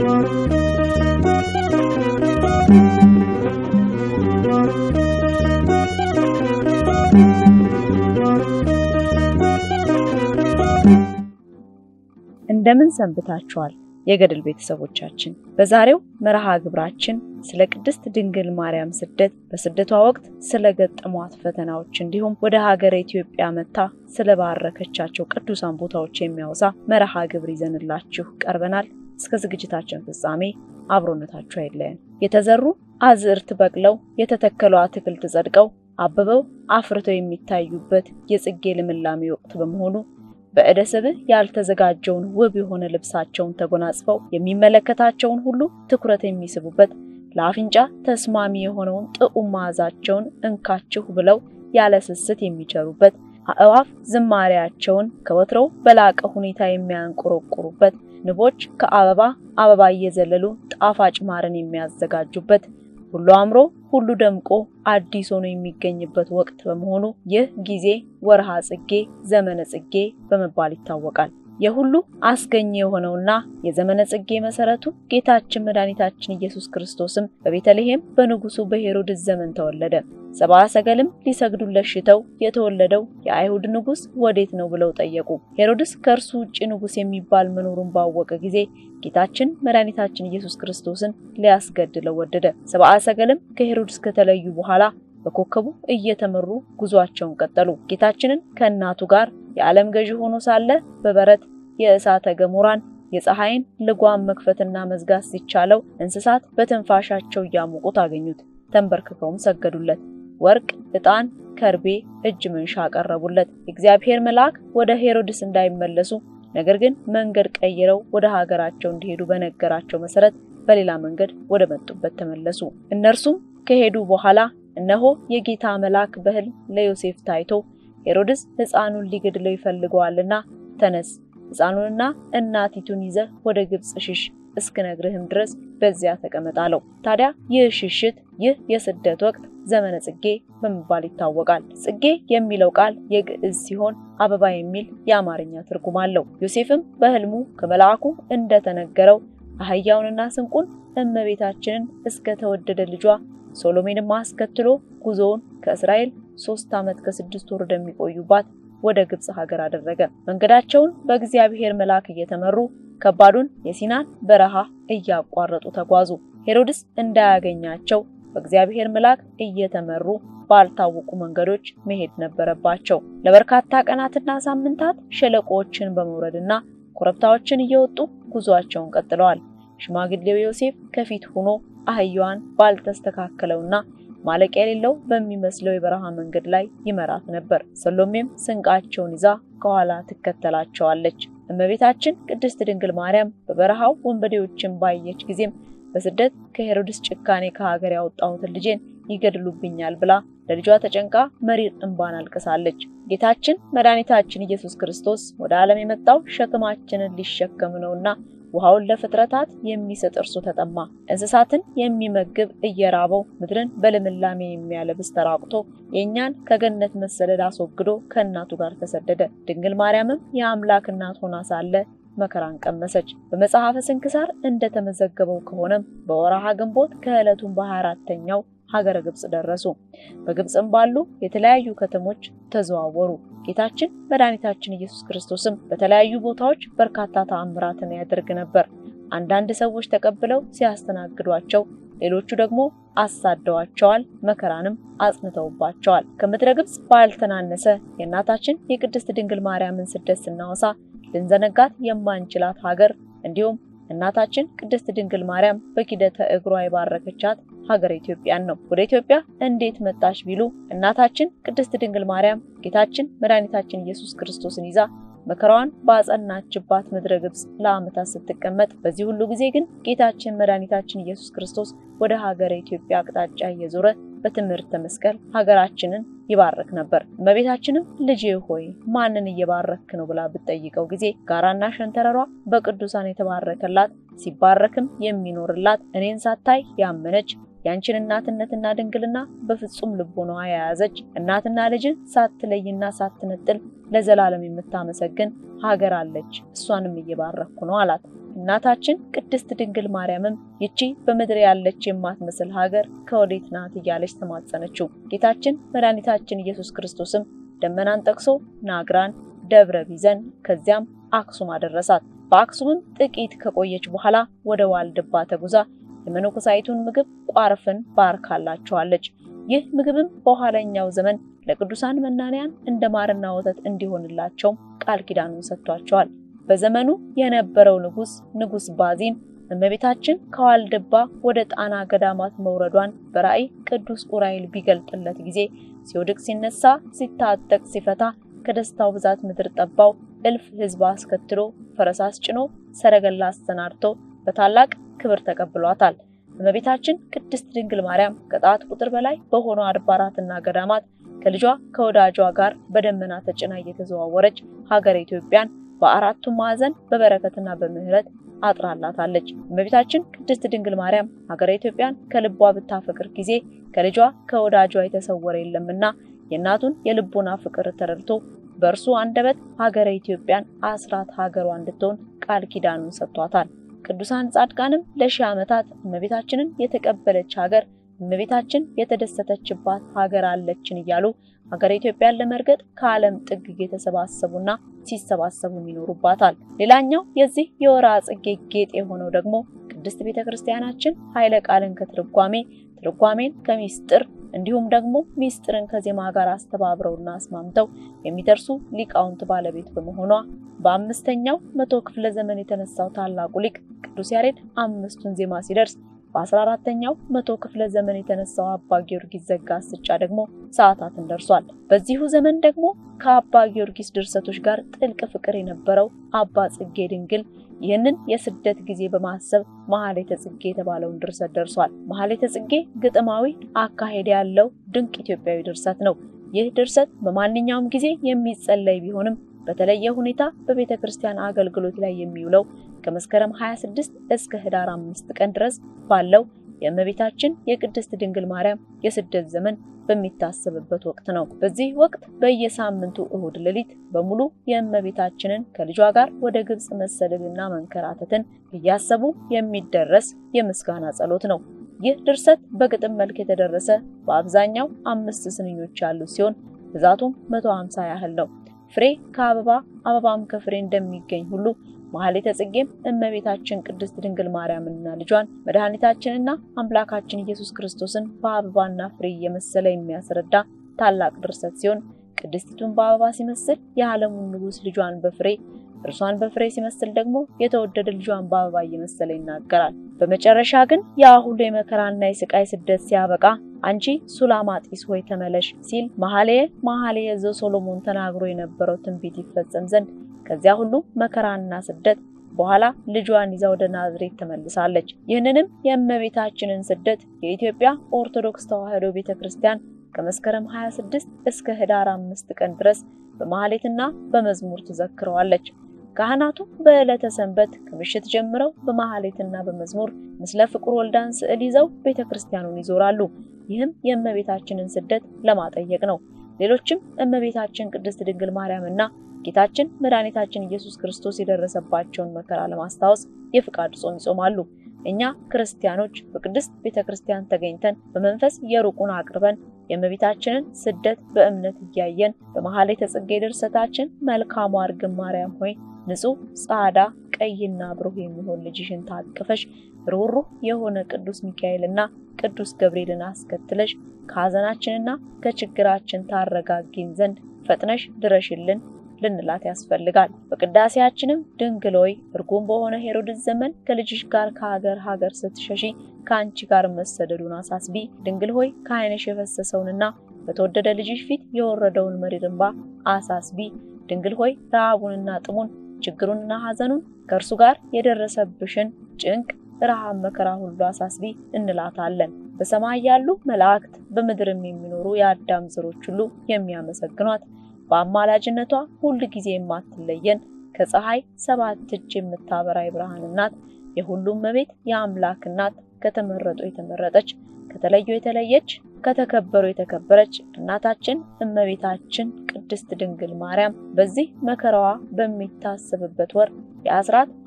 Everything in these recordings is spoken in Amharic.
እንደምን ሰንብታችኋል? የገድል ቤተሰቦቻችን በዛሬው መርሃ ግብራችን ስለ ቅድስት ድንግል ማርያም ስደት፣ በስደቷ ወቅት ስለገጠሟት ፈተናዎች እንዲሁም ወደ ሀገረ ኢትዮጵያ መጥታ ስለባረከቻቸው ቅዱሳን ቦታዎች የሚያወሳ መርሃ ግብር ይዘንላችሁ ቀርበናል። እስከ ዝግጅታችን ፍጻሜ አብሮነታችሁ አይለየን። የተዘሩ አዝዕርት በቅለው የተተከሉ አትክልት ጸድቀው አብበው አፍርተው የሚታዩበት የጽጌ ልምላሜ ወቅት በመሆኑ በዕደ ስብህ ያልተዘጋጀውን ውብ የሆነ ልብሳቸውን ተጎናጽፈው የሚመለከታቸውን ሁሉ ትኩረት የሚስቡበት ለአፍንጫ ተስማሚ የሆነውን ጥዑም መዓዛቸውን እንካችሁ ብለው ያለ ስስት የሚቸሩበት አእዋፍ ዝማሬያቸውን ከወትሮው በላቀ ሁኔታ የሚያንቆረቁሩበት ንቦች ከአበባ አበባ እየዘለሉ ጣፋጭ ማርን የሚያዘጋጁበት ሁሉ አምሮ ሁሉ ደምቆ አዲስ ሆኖ የሚገኝበት ወቅት በመሆኑ ይህ ጊዜ ወርሃ ጽጌ ዘመነ ጽጌ በመባል ይታወቃል። የሁሉ አስገኘ የሆነውና የዘመነ ጽጌ መሰረቱ ጌታችን መድኃኒታችን ኢየሱስ ክርስቶስም በቤተልሔም በንጉሱ በሄሮድስ ዘመን ተወለደ። ሰብአ ሰገልም ሊሰግዱለት ሽተው የተወለደው የአይሁድ ንጉስ ወዴት ነው ብለው ጠየቁ። ሄሮድስ ከእርሱ ውጭ ንጉስ የሚባል መኖሩን ባወቀ ጊዜ ጌታችን መድኃኒታችን ኢየሱስ ክርስቶስን ሊያስገድለው ወደደ። ሰብአ ሰገልም ከሄሮድስ ከተለዩ በኋላ በኮከቡ እየተመሩ ጉዟቸውን ቀጠሉ። ጌታችንን ከእናቱ ጋር የዓለም ገዢ ሆኖ ሳለ በበረት የእሳተ ገሞራን የፀሐይን ልጓም መክፈትና መዝጋት ሲቻለው እንስሳት በትንፋሻቸው እያሞቁት አገኙት። ተንበርክከውም ሰገዱለት። ወርቅ፣ ዕጣን፣ ከርቤ፣ እጅ መንሻ አቀረቡለት። እግዚአብሔር መልአክ ወደ ሄሮድስ እንዳይመለሱ ነገር ግን መንገድ ቀይረው ወደ ሀገራቸው እንዲሄዱ በነገራቸው መሰረት በሌላ መንገድ ወደ መጡበት ተመለሱ። እነርሱም ከሄዱ በኋላ እነሆ የጌታ መልአክ በሕልም ለዮሴፍ ታይቶ ሄሮድስ ሕፃኑን ሊገድለው ይፈልገዋልና ተነስ፣ ሕፃኑንና እናቲቱን ይዘህ ወደ ግብፅ ሽሽ፣ እስክነግርህም ድረስ በዚያ ተቀመጥ አለው። ታዲያ ይህ ሽሽት፣ ይህ የስደት ወቅት ዘመነ ጽጌ በመባል ይታወቃል። ጽጌ የሚለው ቃል የግዕዝ ሲሆን አበባ የሚል የአማርኛ ትርጉም አለው። ዮሴፍም በሕልሙ ከመልአኩ እንደተነገረው አህያውንና ስንቁን እመቤታችንን እስከ ተወደደ ልጇ ሶሎሜንም አስከትሎ ጉዞውን ከእስራኤል ሶስት ዓመት ከስድስት ወር ወደሚቆዩባት ወደ ግብፅ ሀገር አደረገ። መንገዳቸውን በእግዚአብሔር መልአክ እየተመሩ ከባዱን የሲናን በረሃ እያቋረጡ ተጓዙ። ሄሮድስ እንዳያገኛቸው በእግዚአብሔር መልአክ እየተመሩ ባልታወቁ መንገዶች መሄድ ነበረባቸው። ለበርካታ ቀናትና ሳምንታት ሸለቆዎችን በመውረድና ኮረብታዎችን እየወጡ ጉዟቸውን ቀጥለዋል። ሽማግሌው ዮሴፍ ከፊት ሆኖ አህያዋን ባልተስተካከለውና ማለቂያ የሌለው በሚመስለው የበረሃ መንገድ ላይ ይመራት ነበር። ሰሎሜም ስንቃቸውን ይዛ ከኋላ ትከተላቸዋለች። እመቤታችን ቅድስት ድንግል ማርያም በበረሃው ወንበዴዎችን ባየች ጊዜም በስደት ከሄሮድስ ጭካኔ ከሀገር ያወጣሁትን ልጄን ይገድሉብኛል ብላ ለልጇ ተጨንቃ መሪር እንባን አልቅሳለች። ጌታችን መድኃኒታችን ኢየሱስ ክርስቶስ ወደ ዓለም የመጣው ሸክማችንን ሊሸከም ነውና ውሃውን ለፍጥረታት የሚሰጥ እርሱ ተጠማ። እንስሳትን የሚመግብ እየራበው ምድርን በልምላሜ የሚያለብስ ተራቁቶ የእኛን ከገነት መሰደድ አስወግዶ ከእናቱ ጋር ተሰደደ። ድንግል ማርያምም የአምላክ እናት ሆና ሳለ መከራን ቀመሰች። በመጽሐፈ ስንክሳር እንደተመዘገበው ከሆነም በወርሃ ግንቦት ከዕለቱም በሃያ አራተኛው ሀገረ ግብጽ ደረሱ። በግብጽም ባሉ የተለያዩ ከተሞች ተዘዋወሩ። ጌታችን መድኃኒታችን ኢየሱስ ክርስቶስም በተለያዩ ቦታዎች በርካታ ተአምራትን ያደርግ ነበር። አንዳንድ ሰዎች ተቀብለው ሲያስተናግዷቸው፣ ሌሎቹ ደግሞ አሳደዋቸዋል፣ መከራንም አጽንተውባቸዋል። ከምድረ ግብጽ ባልተናነሰ የእናታችን የቅድስት ድንግል ማርያምን ስደት ስናወሳ ልንዘነጋት የማንችላት ሀገር እንዲሁም እናታችን ቅድስት ድንግል ማርያም በኪደተ እግሯ የባረከቻት ሀገር ኢትዮጵያን ነው። ወደ ኢትዮጵያ እንዴት መጣች ቢሉ እናታችን ቅድስት ድንግል ማርያም ጌታችን መድኃኒታችን ኢየሱስ ክርስቶስን ይዛ መከራዋን ባጸናችባት ምድረ ግብጽ ለዓመታት ስትቀመጥ፣ በዚህ ሁሉ ጊዜ ግን ጌታችን መድኃኒታችን ኢየሱስ ክርስቶስ ወደ ሀገረ ኢትዮጵያ አቅጣጫ እየዞረ በትምህርተ መስቀል ሀገራችንን ይባርክ ነበር። እመቤታችንም ልጄ ሆይ ማንን እየባረክ ነው ብላ ብትጠይቀው ጊዜ ጋራና ሸንተረሯ በቅዱሳን የተባረከላት ሲባረክም የሚኖርላት እኔን ሳታይ ያመነች ያንቺን እናትነትና ድንግልና በፍጹም ልቦናዋ የያዘች እናትና ልጅን ሳትለይና ሳትነጥል ለዘላለም የምታመሰግን ሀገር አለች፣ እሷንም እየባረኩ ነው አላት። እናታችን ቅድስት ድንግል ማርያምም ይቺ በምድር ያለች የማትመስል ሀገር ከወዴት ናት እያለች ተማጸነችው። ጌታችን መድኃኒታችን ኢየሱስ ክርስቶስም ደመናን ጠቅሶ ናግራን፣ ደብረ ቢዘን ከዚያም አክሱም አደረሳት። በአክሱምም ጥቂት ከቆየች በኋላ ወደ ዋልድባ ተጉዛ የመነኮሳይቱን ምግብ ቋርፍን ባርካላቸዋለች። ይህ ምግብም በኋለኛው ዘመን ለቅዱሳን መናንያን እንደ ማርና ወተት እንዲሆንላቸው ቃል ኪዳኑን ሰጥቷቸዋል። በዘመኑ የነበረው ንጉስ ንጉስ ባዚን እመቤታችን ከዋልድባ ወደ ጣና ገዳማት መውረዷን በራእይ ቅዱስ ኡራኤል ቢገልጥለት ጊዜ ሲወድቅ ሲነሳ፣ ሲታጠቅ ሲፈታ ከደስታው ብዛት ምድር ጠባው። እልፍ ሕዝብ አስከትሎ ፈረስ አስጭኖ ሰረገላ አሰናድቶ በታላቅ ክብር ተቀብሏታል። እመቤታችን ቅድስት ድንግል ማርያም ከጣት ቁጥር በላይ በሆኑ አድባራትና ገዳማት ከልጇ ከወዳጇ ጋር በደመና ተጭና እየተዘዋወረች ሀገረ ኢትዮጵያን በአራቱ ማዕዘን በበረከትና በምሕረት አጥራላታለች። እመቤታችን ቅድስት ድንግል ማርያም ሀገረ ኢትዮጵያን ከልቧ ብታፈቅር ጊዜ ከልጇ ከወዳጇ የተሰወረ የለምና የእናቱን የልቦና ፍቅር ተረድቶ በእርሱ አንደበት ሀገረ ኢትዮጵያን አስራት ሀገሯ እንድትሆን ቃል ኪዳኑን ሰጥቷታል። ቅዱሳን ጻድቃንም ለሺህ ዓመታት እመቤታችንን የተቀበለች ሀገር እመቤታችን የተደሰተችባት ሀገር አለችን እያሉ ሀገረ ኢትዮጵያን ለመርገጥ ከዓለም ጥግ እየተሰባሰቡና ሲሰባሰቡ ይኖሩባታል። ሌላኛው የዚህ የወርሃ ጽጌ ጌጥ የሆነው ደግሞ ቅድስት ቤተ ክርስቲያናችን ኃይለ ቃልን ከትርጓሜ ትርጓሜን ከሚስጥር እንዲሁም ደግሞ ሚስጥርን ከዜማ ጋር አስተባብረውና አስማምተው የሚደርሱ ሊቃውንት ባለቤት በመሆኗ በአምስተኛው መቶ ክፍለ ዘመን የተነሳው ታላቁ ሊቅ ቅዱስ ያሬድ አምስቱን ዜማ ሲደርስ በአስራ አራተኛው መቶ ክፍለ ዘመን የተነሳው አባ ጊዮርጊስ ዘጋስጫ ደግሞ ሰዓታትን ደርሷል። በዚሁ ዘመን ደግሞ ከአባ ጊዮርጊስ ድርሰቶች ጋር ጥልቅ ፍቅር የነበረው አባ ጽጌ ድንግል ይህንን የስደት ጊዜ በማሰብ መኃልየ ጽጌ የተባለውን ድርሰት ደርሷል። መኃልየ ጽጌ ግጥማዊ አካሄድ ያለው ድንቅ ኢትዮጵያዊ ድርሰት ነው። ይህ ድርሰት በማንኛውም ጊዜ የሚጸለይ ቢሆንም በተለየ ሁኔታ በቤተ ክርስቲያን አገልግሎት ላይ የሚውለው ከመስከረም 26 እስከ ህዳር 5 ቀን ድረስ ባለው የእመቤታችን የቅድስት ድንግል ማርያም የስደት ዘመን በሚታሰብበት ወቅት ነው። በዚህ ወቅት በየሳምንቱ እሁድ ሌሊት በሙሉ የእመቤታችንን ከልጇ ጋር ወደ ግብጽ መሰደድና መንከራተትን እያሰቡ የሚደረስ የምስጋና ጸሎት ነው። ይህ ድርሰት በግጥም መልክ የተደረሰ በአብዛኛው አምስት ስንኞች ያሉት ሲሆን ብዛቱም 150 ያህል ነው። ፍሬ ከአበባ አበባም ከፍሬ እንደሚገኝ ሁሉ መኃልየ ጽጌም እመቤታችን ቅድስት ድንግል ማርያምንና ልጇን መድኃኒታችንና አምላካችን ኢየሱስ ክርስቶስን በአበባና ፍሬ እየመሰለ የሚያስረዳ ታላቅ ድርሰት ሲሆን ቅድስቲቱን በአበባ ሲመስል የዓለሙን ንጉሥ ልጇን በፍሬ እርሷን በፍሬ ሲመስል ደግሞ የተወደደ ልጇን በአበባ እየመሰለ ይናገራል። በመጨረሻ ግን ያ ሁሉ የመከራና የስቃይ ስደት ሲያበቃ አንቺ ሱላማጢስ ሆይ ተመለሽ ሲል መኃልየ መኃልየ ዘሰሎሞን ተናግሮ የነበረው ትንቢት ይፈጸም ዘንድ ከዚያ ሁሉ መከራና ስደት በኋላ ልጇን ይዛ ወደ ናዝሬት ተመልሳለች። ይህንንም የእመቤታችንን ስደት የኢትዮጵያ ኦርቶዶክስ ተዋሕዶ ቤተክርስቲያን ከመስከረም 26 እስከ ህዳር አምስት ቀን ድረስ በማህሌትና በመዝሙር ትዘክረዋለች። ካህናቱ በዕለተ ሰንበት ከምሽት ጀምረው በማህሌትና በመዝሙር ምስለ ፍቁር ወልዳን ስዕል ይዘው ቤተክርስቲያኑን ይዞራሉ። ይህም የእመቤታችንን ስደት ለማጠየቅ ነው። ሌሎችም እመቤታችን ቅድስት ድንግል ማርያምና ጌታችን መድኃኒታችን ኢየሱስ ክርስቶስ የደረሰባቸውን መከራ ለማስታወስ የፍቃድ ጾም ይጾማሉ። እኛ ክርስቲያኖች በቅድስት ቤተክርስቲያን ተገኝተን በመንፈስ የሩቁን አቅርበን የእመቤታችንን ስደት በእምነት እያየን በመኃልየ ጽጌ ድርሰታችን መልካሟ እርግብ ማርያም ሆይ ንጹሕ ጻዕዳ ቀይና ብሩህ የሚሆን ልጅሽን ታቅፈሽ ሩህሩህ የሆነ ቅዱስ ሚካኤልና ቅዱስ ገብርኤልን አስከትለሽ ከሐዘናችንና ከችግራችን ታረጋጊን ዘንድ ፈጥነሽ ድረሽልን ልንላት ያስፈልጋል። በቅዳሴያችንም ድንግል ሆይ እርጉም በሆነ ሄሮድስ ዘመን ከልጅሽ ጋር ከሀገር ሀገር ስትሸሺ ከአንቺ ጋር መሰደዱን አሳስቢ። ድንግል ሆይ ከዓይንሽ የፈሰሰውንና በተወደደ ልጅሽ ፊት የወረደውን መሪር እንባ አሳስቢ። ድንግል ሆይ ረሃቡንና ጥሙን ችግሩንና ሐዘኑን ከእርሱ ጋር የደረሰብሽን ጭንቅ ረሃብ መከራ ሁሉ አሳስቢ እንላታለን። በሰማይ ያሉ መላእክት በምድርም የሚኖሩ የአዳም ዘሮች ሁሉ የሚያመሰግኗት በአማላጅነቷ ሁል ጊዜ የማትለየን ከፀሐይ ሰባት እጅ የምታበራ የብርሃን እናት የሁሉም መቤት የአምላክ እናት ከተመረጡ የተመረጠች ከተለዩ የተለየች ከተከበሩ የተከበረች እናታችን እመቤታችን ቅድስት ድንግል ማርያም በዚህ መከራዋ በሚታሰብበት ወር የአስራት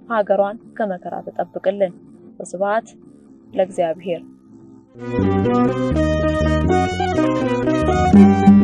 ሀገሯን ከመከራ ተጠብቅልን። ወስብሐት ለእግዚአብሔር።